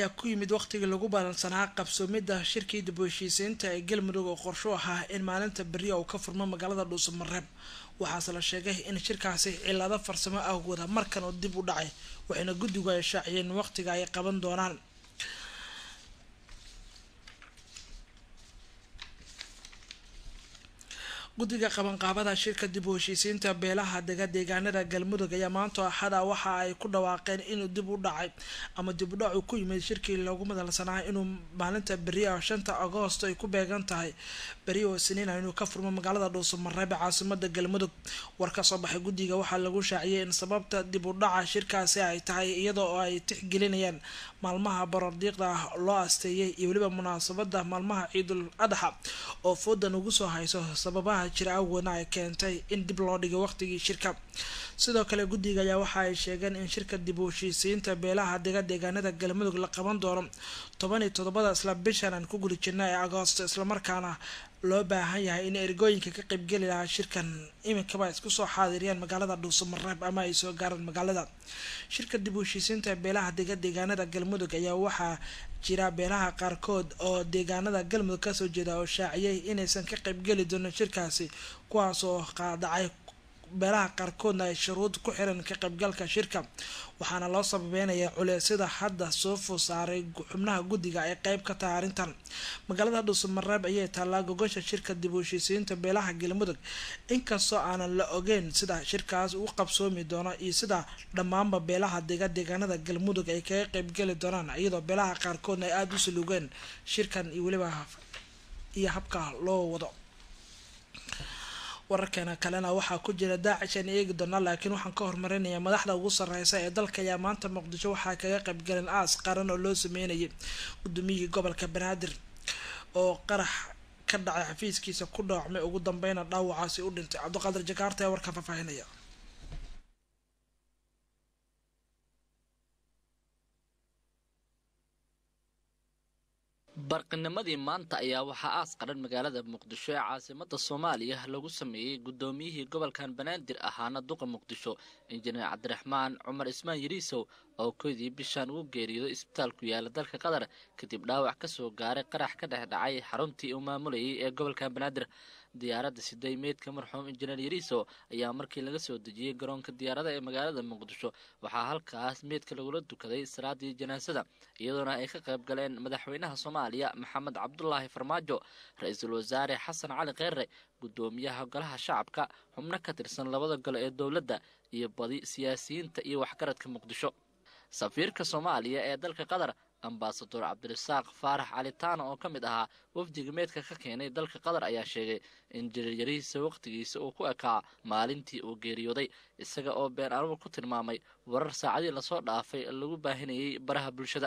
ayaa ku yimid waqtigii lagu balansanaa qabsoomidda shirkii dib u heshiisiinta ee galmudug oo qorsho ahaa in maalinta beriya uu ka furmo magaalada dhuusamareeb waxaase la sheegay in shirkaasi cilado farsamo awgooda markan oo dib u dhacay waxayna guddigu ay shaaciyeen waqtiga ay qaban doonaan guddiga qabanqaabada shirka dib u heshiisiinta beelaha dega deegaanada galmudug ayaa maanta axada waxa ay ku dhawaaqeen inuu dib u dhacay ama dib u dhacu ku yimid shirkii loogu madalsanaa inuu maalinta beriya shanta agoosto ay ku beegan tahay beri oo siniina inuu ka furmo magaalada dhuusamareeb caasimada galmudug war ka soo baxay guddiga waxaa lagu shaaciyay in sababta dib u dhaca shirkaasi ay tahay iyada oo ay tixgelinayaan maalmaha barordiiqda loo asteeyay iyo weliba munaasabada maalmaha ciidul adxa oo foodan ugu soo hayso sababaha jira awgoodna ay keentay in dib loo dhigay waqtigii shirka sidoo kale guddiga ayaa waxa ay sheegeen in shirka dib u heshiisiinta beelaha dega deegaanada galmudug la qaban doono toban iyo toddobada isla bishan aan ku gudi jirna ee agoosto islamarkaana loo baahan yahay in ergooyinka ka qaybgeli lahaa shirkan iminkaba isku soo xaadiriyaan magaalada dhuusamareeb ama ay soo gaaraan magaalada shirka dib u heshiisiinta beelaha dega deegaanada galmudug ayaa waxaa jira beelaha qaarkood oo deegaanada galmudug kasoo jeeda oo shaaciyay inaysan ka qaybgeli doonin shirkaasi kuwaas oo qaadacay beelaha qaarkoodna ay shuruud ku xiran ka qaybgalka shirka waxaana loo sababeynayaa culeysyada hadda soo foo saaray xubnaha guddiga ay qeyb ka tahay arrintan magaalada dhuusamareeb ayay taallaa gogosha shirka dib u heshiisiinta beelaha galmudug inkastoo aanan la ogeyn sida shirkaas u qabsoomi doono iyo sida dhammaanba beelaha dega deegaanada galmudug ay kaga qeybgeli doonaan iyadoo beelaha qaarkoodna ay aada u salugeen shirkan iyo weliba iyo habka loo wado wararkeena kalena waxaa ku jira daacish aan eegi doonaa laakiin waxaan ka hormarinayaa madaxda ugu sareysa ee dalka ayaa maanta muqdisho waxaa kaga qaybgaleen aas qaran oo loo sameynayay gudoomiyihii gobolka banaadir oo qarax ka dhacay xafiiskiisa ku dhaawacmay ugu dambeyna dhaawacaasi u dhintay cabdiqaadir jakaarta ee warka faahfaahinaya barqinimadii maanta ayaa waxaa aas qaran magaalada muqdisho ee caasimada soomaaliya lagu sameeyey guddoomiyihii gobolkan banaadir ahaana duqa muqdisho injineer cabdiraxmaan cumar ismaan yariisow oo koydii bishaan ugu geeriyooday isbitaal ku yaala dalka qatar kadib dhaawac ka soo gaaray qarax ka dhex dhacay xaruntii uu maamulayay ee gobolkan banaadir diyaaradda siday meydka marxuum injineer yariiso ayaa markii laga soo dejiyey garoonka diyaarada ee magaalada muqdisho waxaa halkaas meydka lagula dukaday salaadii janaasada iyadoona ay ka qayb galeen madaxweynaha soomaaliya maxamed cabdulaahi farmaajo ra-iisul wasaare xasan cali kheyre guddoomiyaha golaha shacabka xubno ka tirsan labada gole ee dowladda iyo badi siyaasiyiinta iyo waxgaradka muqdisho safiirka soomaaliya ee dalka qatar ambasador cabdirasaaq faarax calitaana oo ka mid ahaa wafdiga meedka ka keenay dalka qatar ayaa sheegay in jiryarihiisa wakhtigiisa uu ku ekaa maalintii uu geeriyooday isaga oo been anuur ku tilmaamay warar saacadii lasoo dhaafay lagu baahinayay baraha bulshada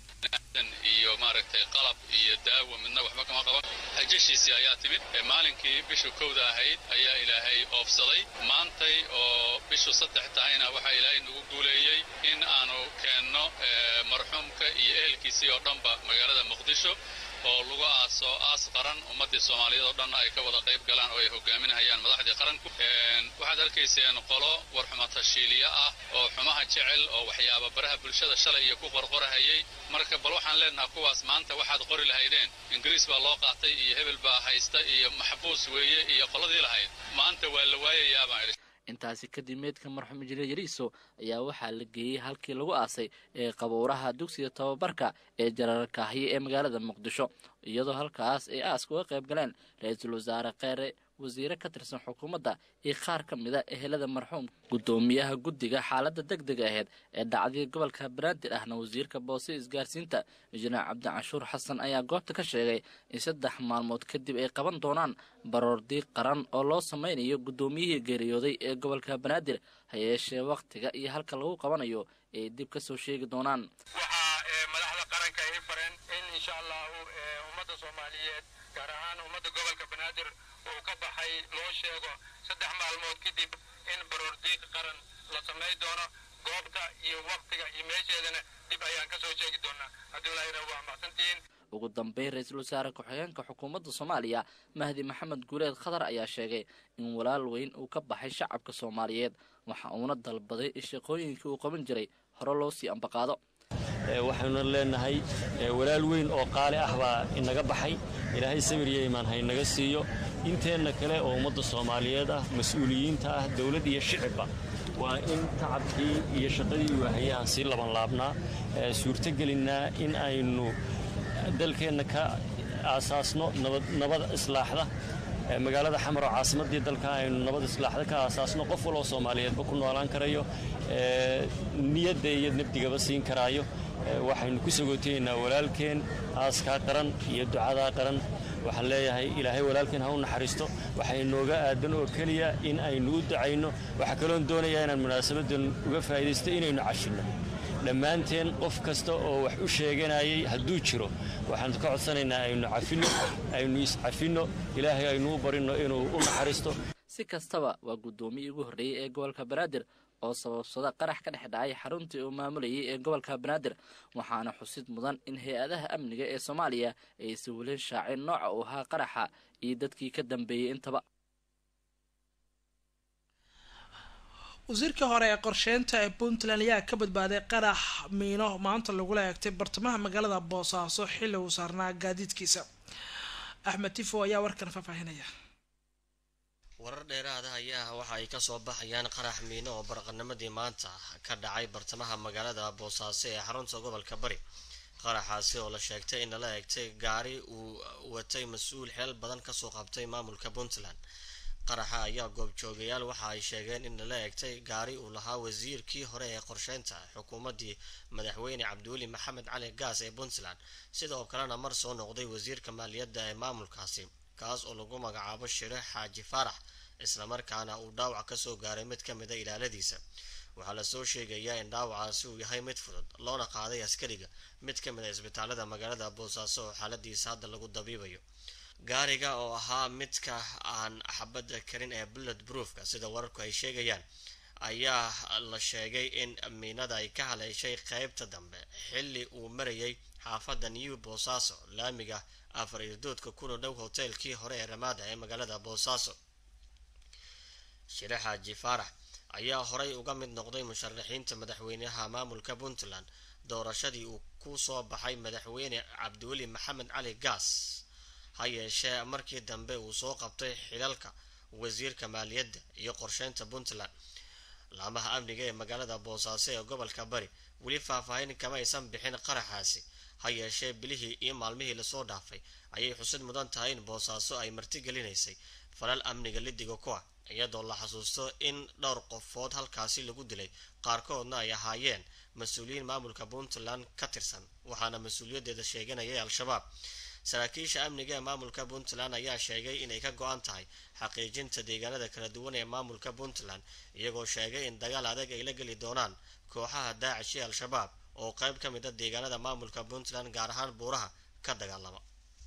iyo maaragtay qalab iyo daawo midna waxba kama qaban hajashiisii ayaa timid maalinkii bishu kowda ahayd ayaa ilaahay oofsaday maantay oo bishu saddex tahayna waxaa ilaahay nagu guuleeyey in aanu keenno marxuumka iyo ehelkiisii oo dhanba magaalada muqdisho oo lagu aaso aas qaran ummaddii soomaaliyeed oo dhan ay ka wada qayb galaan oo ay hogaaminahayaan madaxdii qaranku waxaad arkayseen qolo warxuma tashiiliye ah oo xumaha jecel oo waxyaaba baraha bulshada shalay iyo ku qorqorahayay marka bal waxaan leenaha kuwaas maanta waxaad qori lahaydeen ingiriis baa loo qaatay iyo hebel baa haysta iyo maxbuus weeye iyo qoladii lahayd maanta waa la waayayaa baan idhi intaasi kadib meydka marxuum injineer yariiso ayaa waxaa la geeyey halkii lagu aasay ee qabuuraha dugsiga tababarka ee jararkaahiye ee magaalada muqdisho iyadoo halkaas ay aaska uga qayb galeen ra-iisul wasaare kheyre wasiire ka tirsan xukuumadda iyo qaar ka mida ehelada marxuum guddoomiyaha guddiga xaaladda deg deg aheyd ee dhacdii gobolka banaadir ahna wasiirka boose isgaarsiinta injineer cabdicanshuur xasan ayaa goobta ka sheegay in saddex maalmood kadib ay qaban doonaan baroordiiq qaran oo loo sameynayo guddoomiyihii geeriyooday ee gobolka banaadir ha yeeshee wakhtiga iyo halka lagu qabanayo ay dib ka soo sheegi doonaan waxaa madaxda qaranka ay fareen in insha allahu ummadda soomaaliyeed gaar ahaan ummadda gobolka banaadir uu ka baxay loo sheego saddex maalmood kadib in baroordiiq qaran la samay doono goobta iyo wakhtiga iyo meesheedana dib ayaan ka soo sheegi doonaa haddii laayra waa mahadsantihiin ugu dambeyn ra-iisul wasaare ku-xigeenka xukuumadda soomaaliya mahdi maxamed guuleed khatar ayaa sheegay in walaal weyn uu ka baxay shacabka soomaaliyeed waxa uuna dalbaday in shaqooyinkii uu qaban jiray hore loo sii ambaqaado waxaynu leenahay walaal weyn oo qaali ah baa inaga baxay ilaahay samir iyo imaan haynaga siiyo inteenna kale oo ummadda soomaaliyeed ah mas-uuliyiinta ah dowladd iyo shicibba waa in tacabkii iyo shaqadii waahaya aan sii labanlaabnaa suurtogelinnaa in aynu dalkeenna ka aasaasno nabad islaaxda magaalada xamar oo caasimaddii dalka aynu nabad islaaxda ka aasaasno qof waloo soomaaliyeedba ku noolaan karayo niyadda iyo nabdigaba siin karaayo waxaynu ku sagootayeynaa walaalkeen aaskaa qaran iyo ducadaa qaran waxaan leeyahay ilaahay walaalkeen ha u naxariisto waxay nooga aadan oo keliya in aynu u ducayno waxaa kaloon doonayaa inaan munaasabadan uga faa'iidaysto inaynu cashinno dhammaanteen qof kasta oo wax u sheeganayay hadduu jiro waxaan ka codsanaynaa aynu cafinno aynu iscafinno ilaahay aynu u barinno inuu u naxariisto si kastaba waa guddoomiyii ugu horreeyey ee gobolka banaadir oo sababsada qarax ka dhex dhacay xaruntii uu maamulayay ee gobolka banaadir waxaana xusid mudan in hay-adaha amniga ee soomaaliya ay si welin shaacin nooca uu ahaa qaraxa iyo dadkii ka dambeeyey intaba wasiirkii hore ee qorsheynta ee puntland ayaa ka badbaaday qarax miino maanta lagula eegtay bartamaha magaalada boosaaso xilli uu saarnaa gaadiidkiisa axmed tifo ayaa warkan faahfaahinaya warar dheeraada ayaa waxa ay kasoo baxayaan qarax miino oo baraqanimadii maanta ka dhacay bartamaha magaalada boosaaso ee xarunta gobolka bari qaraxaasi oo la sheegtay in lala eegtay gaari uu watay mas-uul xeel badan kasoo qabtay maamulka puntland qaraxa ayaa goobjoogayaal waxa ay sheegeen in lala eegtay gaari uu lahaa wasiirkii hore ee qorsheynta xukuumaddii madaxweyne cabdiweli maxamed cali gaas ee puntland sidoo kalena mar soo noqday wasiirka maaliyadda ee maamulkaasi kaas oo lagu magacaabo shire xaaji faarax islamarkaana uu dhaawac kasoo gaaray mid ka mid a ilaaladiisa waxaa lasoo sheegayaa in dhaawacaasi uu yahay mid fudud loona qaaday askariga mid ka mid a isbitaalada magaalada boosaaso oo xaaladiisa hadda lagu dabiibayo gaariga oo ahaa midka aan xabadda karin ee bullet broofka sida wararku ay sheegayaan ayaa la sheegay in miinada ay ka haleeshay qeybta dambe xilli uu marayay xaafadda new boosaaso laamiga afar irdoodka kuna dhow hoteelkii hore ee ramaada ee magaalada boosaaso shire xaaji faarax ayaa horay uga mid noqday musharaxiinta madaxweynaha maamulka puntland doorashadii uu ku soo baxay madaxweyne cabdiweli maxamed cali gaas ha yeeshee markii dambe uu soo qabtay xilalka wasiirka maaliyadda iyo qorsheynta puntland laamaha amniga ee magaalada boosaaso ee gobolka bari weli faahfaahin kama aysan bixin qaraxaasi ha yeeshee bilihii iyo maalmihii lasoo dhaafay ayay xusid mudan tahay in boosaaso ay martigelinaysay falal amniga lidiga ku ah iyadoo la xasuusto in dhowr qofood halkaasi lagu dilay qaarkoodna ay ahaayeen mas-uuliyiin maamulka puntland ka tirsan waxaana mas-uuliyaddeeda sheeganayay al-shabaab saraakiisha amniga ee maamulka puntland ayaa sheegay inay ka go-an tahay xaqiijinta deegaanada kala duwan ee maamulka puntland iyagoo sheegay in dagaal adag ay la geli doonaan kooxaha daacish iyo al-shabaab oo qayb ka mid a deegaanada maamulka puntland gaar ahaan buuraha ka dagaalama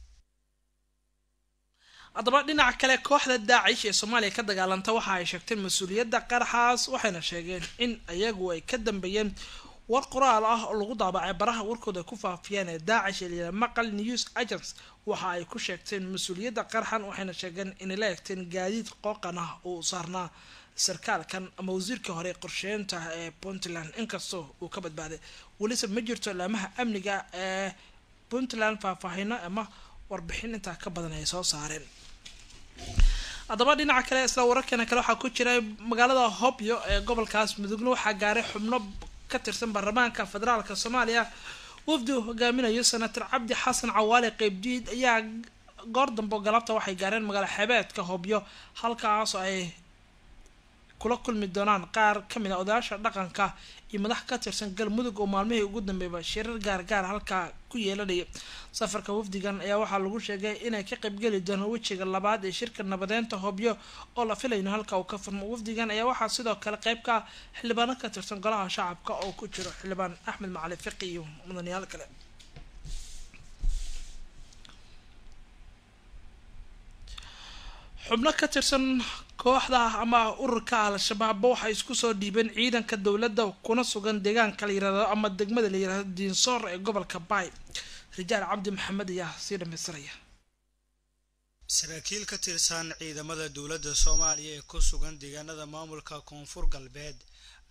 haddaba dhinaca kale kooxda daacish ee soomaaliya ka dagaalanta waxa ay sheegteen mas-uuliyadda qaraxaas waxayna sheegeen in iyagu ay ka dambeeyeen war qoraal ah oo lagu daabacay baraha warkooda ay ku faafiyeen ee daacish ee maqal news agents waxa ay ku sheegteen mas-uuliyadda qaraxan waxayna sheegeen inay la eegteen gaadiid qooqan ah uu saarnaa sarkaalkan ama wasiirkii hore qorsheynta ee puntland inkastoo uu ka badbaaday welise ma jirto laamaha amniga ee puntland faahfaahino ama warbixin intaa ka badan ay soo saareen haddaba dhinaca kale isla wararkeena kale waxaa ku jira magaalada hobyo ee gobolkaas mudugna waxaa gaaray xubno ka tirsan baarlamaanka federaalka soomaaliya wafdi uu hogaaminayo senator cabdi xasan cawaale qeybdiid ayaa goor dambe galabta waxay gaareen magaalo xebeedka hobyo halkaas ay kula kulmi doonaan qaar kamid a odayaasha dhaqanka iyo madax ka tirsan galmudug oo maalmihii ugu dambeeyba shirar gaargaar halkaa ku yeelanaya safarka wafdigan ayaa waxaa lagu sheegay inay ka qaybgeli doonaan wejiga labaad ee shirka nabadeynta hobyo oo la filayno halka uu ka furmo wafdigan ayaa waxaa sidoo kale qeyb ka ah xildhibaano ka tirsan golaha shacabka oo ku jiro xildhibaan axmed macali fiqi iyo mudanayaal kale xubno ka tirsan kooxda ama ururka al-shabaabba waxay isku soo dhiibeen ciidanka dowladda kuna sugan deegaanka la yirahdo ama degmada la yirahdo diinsoor ee gobolka baay rijaal cabdi maxamed ayaa sii dhamaystiraya saraakiil ka tirsan ciidamada dowladda soomaaliya ee ku sugan deegaanada maamulka koonfur galbeed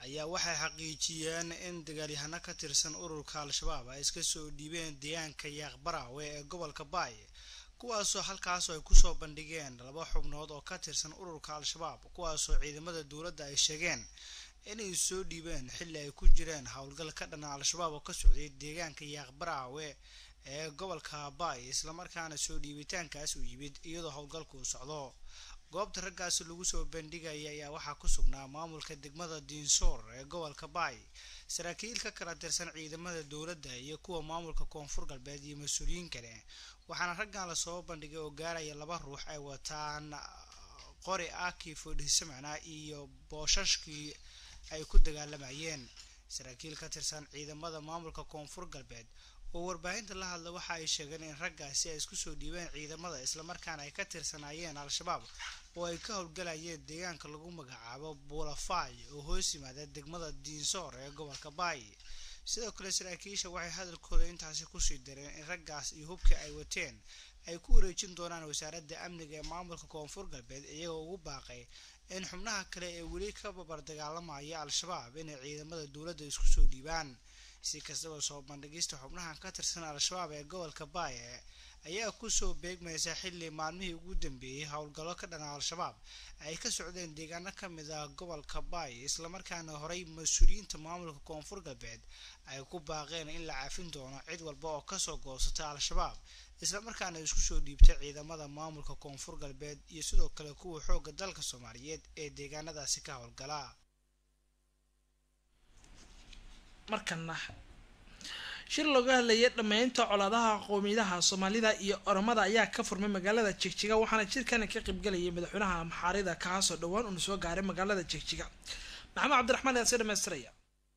ayaa waxay xaqiijiyeen in dagaalyahano ka tirsan ururka al-shabaab ay iska soo dhiibeen deegaanka yaaqbaraawe ee gobolka baay kuwaasoo halkaasoo ay kusoo bandhigeen laba xubnood oo ka tirsan ururka al-shabaab kuwaasoo ciidamada dowladda ay sheegeen inay soo dhiibeen xilli ay ku jireen howlgal ka dhana al-shabaab oo ka socday deegaanka yaaqbaraawe ee gobolka baay islamarkaana soo dhiibitaankaas uu yimid iyadoo howlgalku uu socdo goobta raggaasi lagu soo bandhigaya ayaa waxaa ku sugnaa maamulka degmada diinsoor ee gobolka baay saraakiil ka kala tirsan ciidamada dowladda iyo kuwa maamulka koonfur galbeed iyo mas-uuliyiin kale waxaana raggan lasoo bandhigay oo gaaraya laba ruux ay wataan qori aki fodhisamana iyo boosashkii ay ku dagaalamayeen saraakiil ka tirsan ciidamada maamulka koonfur galbeed oo warbaahinta la hadla waxa ay sheegeen in raggaasi ay isku soo dhiibeen ciidamada islamarkaana ay ka tirsanaayeen al-shabaab oo ay ka howlgalayeen deegaanka lagu magacaabo buulafay oo hoos yimaada degmada diinsoor ee gobolka baay sidoo kale saraakiisha waxay hadalkooda intaasi kusii dareen in raggaas iyo hubkii ay wateen ay ku wareejin doonaan wasaaradda amniga ee maamulka koonfur galbeed iyagoo ugu baaqay in xubnaha kale ee weli ka babar dagaalamaya al-shabaab inay ciidamada dowladda isku soo dhiibaan si kastaba soo bandhigista xubnahan ka tirsan al-shabaab ee gobolka baaye ayaa kusoo beegmaysa xilli maalmihii ugu dambeeyey howlgallo ka dhana al-shabaab ay ka socdeen deegaano ka mid ah gobolka baay islamarkaana horey mas-uuliyiinta maamulka koonfur galbeed ay ku baaqeen in la cafin doono cid walba oo kasoo goosata al-shabaab islamarkaana isku soo dhiibta ciidamada maamulka koonfur galbeed iyo sidoo kale kuwa xoogga dalka soomaaliyeed ee deegaanadaasi ka howlgala markana shir looga hadlayay dhammeynta colaadaha qowmiyadaha soomaalida iyo oromada ayaa ka furmay magaalada jigjiga waxaana shirkani ka qaybgalayay madaxweynaha maxaarida kaasoo dhowaan uuna soo gaaray magaalada jigjiga maxamed cabdiraxmaan ayaa sii dhamaystiraya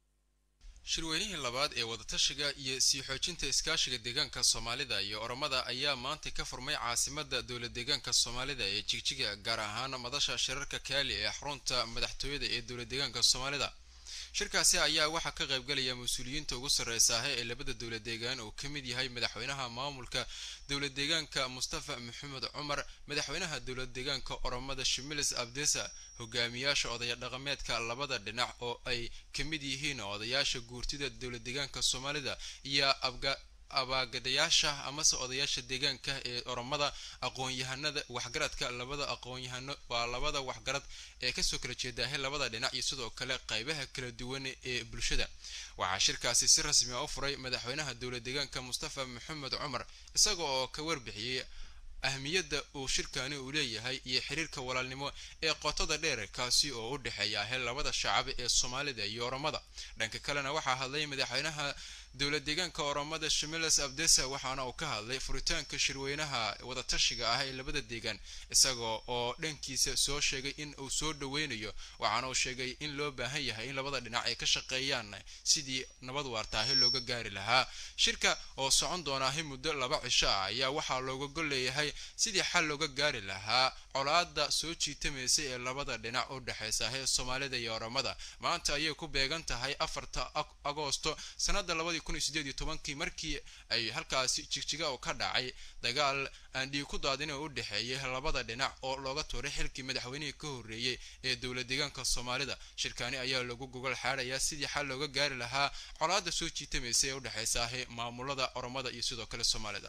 shirweynihii labaad ee wadatashiga iyo sii xoojinta iskaashiga deegaanka soomaalida iyo oromada ayaa maanta ka furmay caasimada dowlad deegaanka soomaalida ee jigjiga gaar ahaan madasha shirarka kaali ee xarunta madaxtooyada ee dowlad deegaanka soomaalida shirkaasi ayaa waxaa ka qaybgalaya mas-uuliyiinta ugu sarreysaahe ee labada dowlad deegaan uu ka mid yahay madaxweynaha maamulka dowlad deegaanka mustafa maxamed cumar madaxweynaha dowlad deegaanka oromada shimilis abdesa hogaamiyaasha odaya dhaqameedka labada dhinac oo ay ka mid yihiin odayaasha guurtida dowlad deegaanka soomaalida iyo abga abaagadayaasha amase odayaasha deegaanka ee oromada aqoon-yahanada waxgaradka labada aqoon-yahano waa labada waxgarad ee kasoo kala jeedaahay labada dhinac iyo sidoo kale qaybaha kala duwan ee bulshada waxaa shirkaasi si rasmi a u furay madaxweynaha dowlad deegaanka mustafa maxamed cumar isaga oo ka warbixiyey ahmiyadda uu shirkani uu leeyahay iyo xiriirka walaalnimo ee qotada dheer kaasi oo u dhexeeya ahe labada shacab ee soomaalida iyo oromada dhanka kalena waxaa hadlay madaxweynaha dowlad deegaanka oromada shimiles abdesa waxaana uu ka hadlay furitaanka shirweynaha wadatashiga ah ee labada deegaan isaga oo dhankiisa soo sheegay in uu soo dhoweynayo waxaana uu sheegay in loo baahan yahay in labada dhinac ay ka shaqeeyaan sidii nabad waartaahi looga gaari lahaa shirka oo socon doonaahi muddo laba cisho ah ayaa waxaa looga gol leeyahay sidii xal looga gaari lahaa colaada soo jiitamaysa ee labada dhinac u dhexaysa ee soomaalida iyo oromada maanta ayay ku beegan tahay afarta agoosto sanada labadii kun iyo sideed iyo tobankii markii ay halkaasi jigjiga oo ka dhacay dagaal aan dhiig ku daadin oo u dhexeeyay labada dhinac oo looga tuuray xilkii madaxweynihii ka horreeyey ee dowlad deegaanka soomaalida shirkani ayaa lagu gogol xaarayaa sidii xal looga gaari lahaa colaada soo jiitamaysa ee u dhexaysa maamulada oromada iyo sidoo kale soomaalida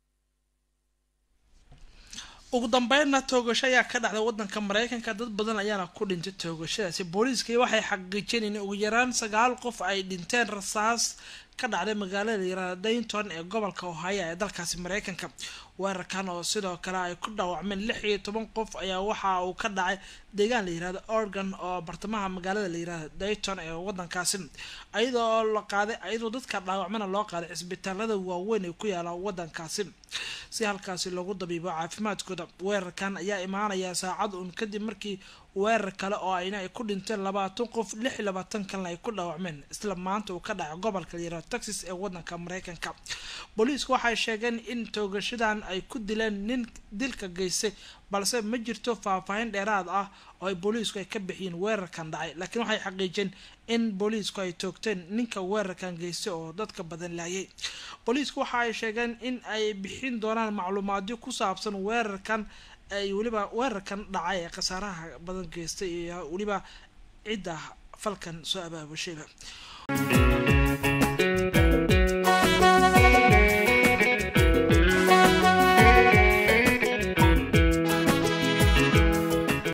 ugu dambeynna toogasho ayaa ka dhacday wadanka mareykanka dad badan ayaana ku dhintay toogashadaasi booliiskii waxay xaqiijineen in ugu yaraan sagaal qof ay dhinteen rasaas ka dhacday magaalada yaraada daynton ee gobolka ohaya ee dalkaasi mareykanka weerarkan oo sidoo kale ay ku dhaawacmeen lix iyo toban qof ayaa waxa uu ka dhacay deegaan la yirahdo oregon oo bartamaha magaalada la yirahdo dayton ee wadankaasi iyadoo la qaaday iyadoo dadka dhaawacmana loo qaaday cisbitaalada waaweyn ee ku yaala wadankaasi si halkaasi loogu dabiibo caafimaadkooda weerarkan ayaa imaanaya saacad uun kadib markii weerar kale oo ayna ay ku dhinteen labaatan qof lix iyo labaatan kalena ay ku dhaawacmeen isla maanta uu ka dhacay gobolka la yirahdo texas ee wadanka mareykanka booliisku waxay sheegeen in toogashadan ay ku dileen nin dilka geystay balse ma jirto faahfaahin dheeraad ah oo ay booliisku ay ka bixiyeen weerarkan dhacay laakiin waxay xaqiijeen in booliisku ay toogteen ninka weerarkan geystay oo dadka badan laayay booliisku waxa ay sheegeen in ay bixin doonaan macluumaadyo ku saabsan weerarkan ay weliba weerarkan dhacay ee khasaaraha badan geystay iyo weliba cidda falkan soo abaabushayba